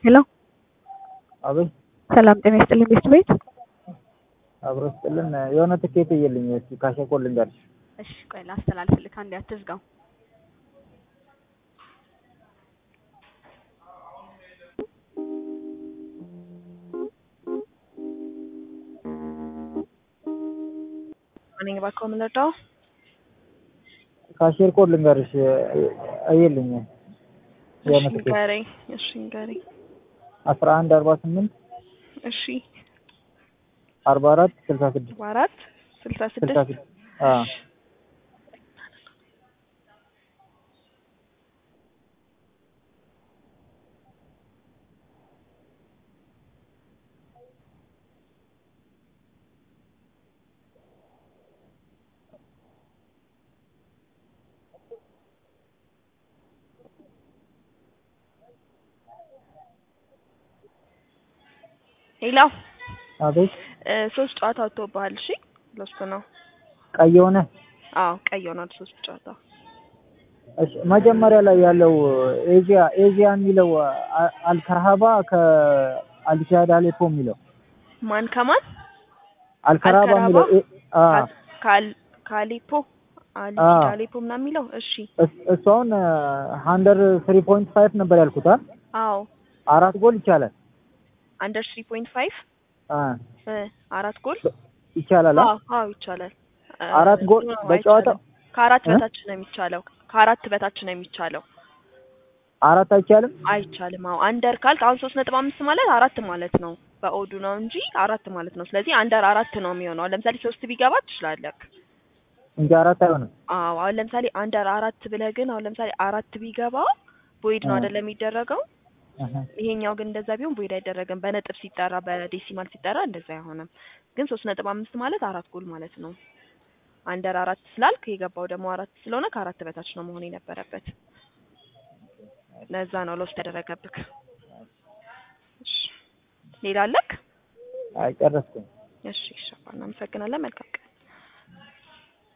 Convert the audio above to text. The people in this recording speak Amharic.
ሄሎ አቤት ሰላም ጤና ይስጥልኝ ቤት ቤት አብሮ ስጥልን የሆነ ትኬት እየልኝ እስኪ ካሸኮ ልንገርሽ። እሺ ቆይ ላስተላልፍልህ አንዴ አትዝጋው እኔ እባክዎ ምን ልርዳው ካሼር ኮድ ልንገርሽ እየልኝ የሆነ እሺ ትኬት ንገረኝ እሺ ንገረኝ አስራ አንድ አርባ ስምንት እሺ አርባ አራት ስልሳ ስድስት አርባ አራት ስልሳ ስልሳ ስድስት ስድስት አዎ ሄሎ አቤት እ ሶስት ጨዋታ ወጥቶብሃል እሺ ለሱ ነው ቀይ የሆነ አዎ ቀይ ሆኗል ሶስት ጨዋታ እሺ መጀመሪያ ላይ ያለው ኤዥያ ኤዥያ የሚለው አ- አልከርሃባ ከአልሻድ አሌፖ የሚለው ማን ከማን አልከርሃባ የሚለው ኤ- አ ካል ካሊፖ አሊ አዎ። ካሊፖ ምናምን የሚለው እሺ እስ- እሱ አሁን ሀንደር ትሪ ፖይንት ፋይቭ ነበር ያልኩት አይደል? አዎ አራት ጎል ይቻላል አንደር ስሪ ፖይንት ፋይቭ አ አራት ጎል ይቻላል አ? አዎ አዎ ይቻላል እ አራት ጎል ነው በጨዋታው አይቻልም። ከአራት እ? በታች ነው የሚቻለው ከአራት በታች ነው የሚቻለው አራት አይቻልም አይቻልም አዎ አንደር ካልክ አሁን ሶስት ነጥብ አምስት ማለት አራት ማለት ነው በኦዱ ነው እንጂ አራት ማለት ነው ስለዚህ አንደር አራት ነው የሚሆነው አሁን ለምሳሌ ሶስት ቢገባ ትችላለህ እንጂ አራት አይሆንም አዎ አሁን ለምሳሌ አንደር አራት ብለህ ግን አሁን ለምሳሌ አራት ቢገባ ቦይድ ነው አ። አይደለም የሚደረገው አሀ። ይሄኛው ግን እንደዛ ቢሆን ቦይድ አይደረግም በነጥብ ሲጠራ በዴሲማል ሲጠራ እንደዛ አይሆንም ግን ሶስት ነጥብ አምስት ማለት አራት ጎል ማለት ነው አንደር አራት ስላልክ የገባው ደግሞ አራት ስለሆነ ከአራት በታች ነው መሆን የነበረበት ለዛ ነው ሎስ ተደረገብክ እሺ ሌላ አለክ አይ ጨረስኩኝ እሺ እሺ እናመሰግናለን መልካም ቀን